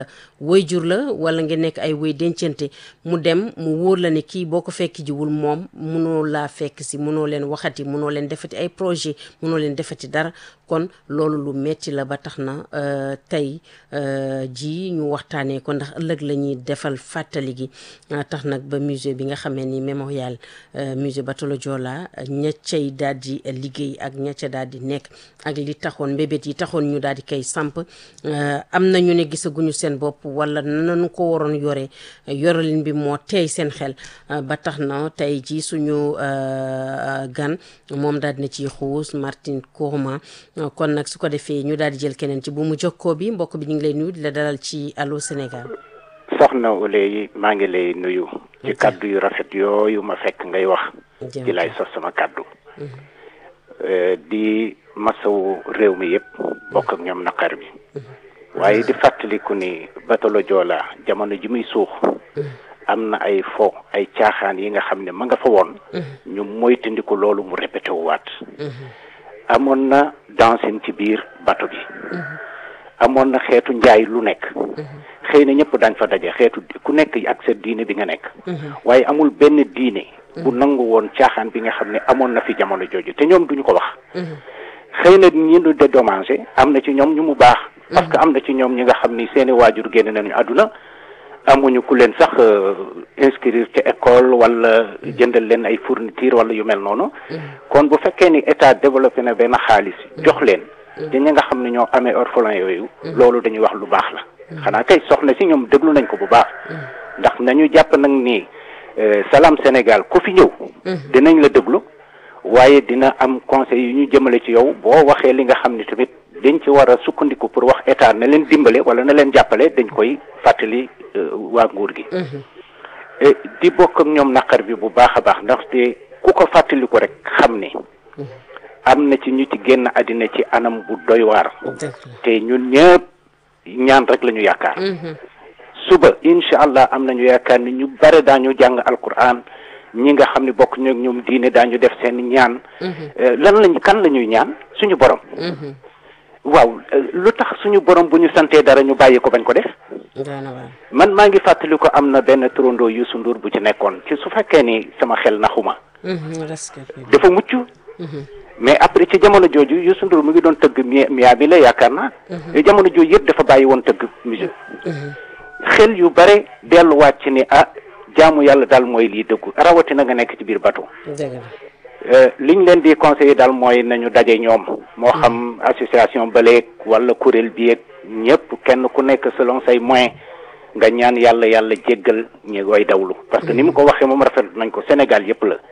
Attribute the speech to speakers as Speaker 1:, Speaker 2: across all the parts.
Speaker 1: woy jur la wala ngeen nekk ay woy dencante mu dem mu wóor la ne kii boo ko fekk jiwul moom munoo laa fekk si munoo leen waxati munoo leen defati ay projet munoo leen defati dara kon loolu lu metti la ba tax na tey ji ñu waxtaanee ko ndax ëllëg la ñuy defal fàttali gi tax nag ba musée bi nga xamee ni mémorial musée Batolo Joola ña cay daal di liggéey ak ña ca daal di nekk ak li taxoon mbébét yi taxoon ñu daal di koy samp am na ñu ne gisaguñu seen bopp wala nanu ko waroon yore yoralin bi moo teey seen xel ba tax na tey ji suñu gan moom daal dina ciy xuus Martine Kourma kon nag su ko defee ñu daal di jël keneen ci bu mu jokkoo bi mbokk bi ñu ngi lay nuyu di la dalal ci Allô Sénégal
Speaker 2: soxna Ouleye maa ngi lay nuyu ci kaddu yu rafet yooyu ma fekk ngay wax ci lay sos sama kaddu di masawu réew mi yëpp bokk ak ñoom naqar bi waaye di fàttaliku ni Batolo Joola jamono ji muy suux am na ay fo ay caaxaan yi nga xam ne ma nga fa woon ñu moytandiku loolu mu répété wu waat amoon na dancing ci biir bato bi amoon na xeetu njaay lu nekk xëy na ñëpp dañ fa daje xeetu ku nekk ak sa diine bi nga nekk waaye amul benn diine bu nangu woon caaxaan bi nga xam ne amoon na fi jamono jooju te ñoom duñu ko wax xëy na ñi ñu dédommagé am na ci ñoom ñu mu baax parce que am na ci ñoom ñi nga xam ni seeni waajur génn nañu àdduna amuñu ku leen sax inscrire ci école wala jëndal leen ay fourniture wala yu mel noonu kon bu fekkee ni état développé na benn xaalis jox leen te ñi nga xam ne ñoo amee orphelin yooyu loolu dañuy wax lu baax la xanaa kay soxna si ñoom déglu nañ ko bu baax ndax nañu jàpp nag ni Salam Sénégal ku fi ñëw dinañ la déglu waaye dina am conseil yu ñu jëmale ci yow boo waxee li nga xam ne tamit dañ ci war a sukkandiku pour wax état na leen dimbale wala na leen jàppale dañ koy fàttali waa nguur gi di bokk ak ñoom naqar bi bu baax a baax ndaxte ku ko fàttaliku rek xam ne am na ci ñu ci génn àddina ci anam bu doy waar te ñun ñëpp ñaan rek la ñu yaakaar suba incha allah am nañu yaakaar ni ñu bare daañu jàng alquran ñi nga xam ne bokk ñu ñoom diine daañu def seen ñaan lan lañ kan la ñuy ñaan suñu borom waaw lu tax suñu borom bu ñu santee dara ñu bàyyi ko bañ ko def man maa ngi fàttali ko am na benn turandoo Youssou Ndour bu ci nekkoon ci su fekkee ni sama xel naxuma dafa mucc mais après ci jamono jooju Youssou Ndour mu ngi doon tëgg mi miyaa bi la yaakaar naa jamono jooju yëpp dafa bàyyi woon tëgg musique xel yu bare delluwaat ci ni ah jaamu yàlla daal mooy lii dëggu rawatina nga nekk ci biir bateau liñ leen di conseiller daal mooy nañu daje ñoom moo xam association baleeg wala kuréel bi yeeg ñëpp kenn ku nekk selon say moyens nga ñaan yàlla yàlla jéggal ñi koy dawlu parce que ni mu ko waxee moom rafet nañ ko Sénégal yëpp la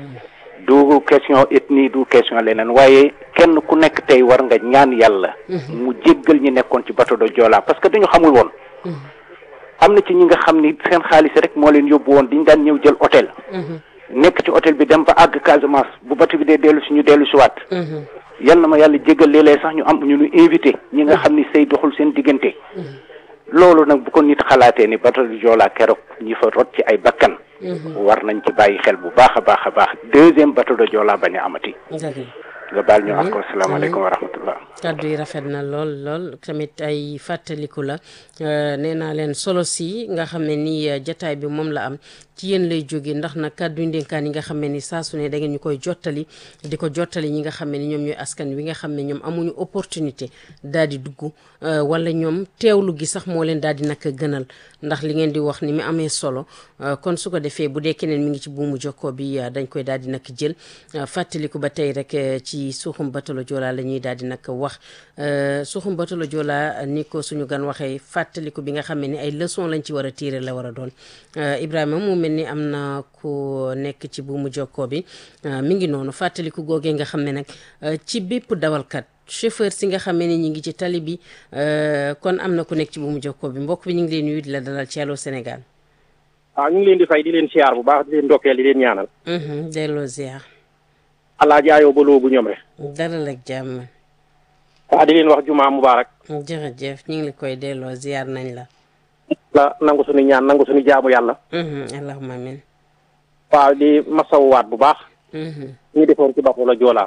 Speaker 2: du question ethnie du question leneen waaye kenn ku nekk tey war nga ñaan yàlla mu jéggal ñi nekkoon ci bateau de Joola parce que dañu xamul woon am na ci ñi nga xam ni seen xaalis rek moo leen yóbbu woon diñ daan ñëw jël hôtel nekk ci hôtel bi dem ba àgg Casamance bu bateau bi dee dellu si ñu dellu si waat yal na ma yàlla jéggal léeg-léeg sax ñu am ñu nu invité ñi nga xam ni say doxul seen diggante loolu nag bu ko nit xalaatee ni bateau de Joola keroog ñi fa rot ci ay bakkan war nañ ci bàyyi xel bu baax a baax a baax deuxième bateau de Joola bañ a amati nga baal ñu ak asalaamaaleykum wa rahmatullah
Speaker 1: kàddu yi rafet na lool lool tamit ay fàttaliku la nee naa leen solo si nga xam ne ni jataay bi moom la am ci yéen lay jóge ndax nag kàddu ndénkaan yi nga xam ne ni saa su ne da ngeen ñu koy jottali di ko jottali ñi nga xam ne ni ñoom ñooy askan wi nga xam ne ñoom amuñu opportunité daal di dugg wala ñoom teewlu gi sax moo leen daal di nag gënal ndax li ngeen di wax ni mu amee solo kon su ko defee bu dee keneen mi ngi ci buumu jokkoo bi dañ koy daal di nag jël fàttaliku ba tey rek ci suuxum Batolo Joola la ñuy daal di nag wax suuxum Batolo Joola ni ko suñu gan waxee fàttaliku bi nga xam ne ni ay leçon lañ ci war a tiire la war a doon Ibrahima mu mel ni am na ku nekk ci buumu jokkoo bi mi ngi noonu fàttaliku googee nga xam ne nag ci bépp dawalkat chauffeur si nga xam ne ni ñu ngi ci tali bi kon am na ku nekk ci buumu jokkoo bi mbokk bi ñu ngi leen nuyu di la dalal ci Allô Sénégal.
Speaker 3: waaw ñu ngi leen di fay di leen siyaar bu baax di leen ndokkeel di leen ñaanal.
Speaker 1: delloo ziar.
Speaker 3: allah jaayoo ba loogu ñoom rek.
Speaker 1: dalal ak jàmm.
Speaker 3: waaw di leen wax jumaa mubaarak.
Speaker 1: jërëjëf ñu ngi la koy delloo ziar nañ la.
Speaker 3: la nangu suñu ñaan nangu suñu jaamu yàlla.
Speaker 1: allahumma amin.
Speaker 3: waaw di masawuwaat bu baax. ñu defoon ci Batolo Joola.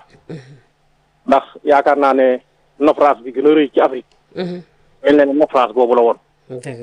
Speaker 3: ndax yaakaar naa ne naufrage bi gën a rëy ci Afrique. mel na ne naufrage boobu la woon.
Speaker 1: dëgg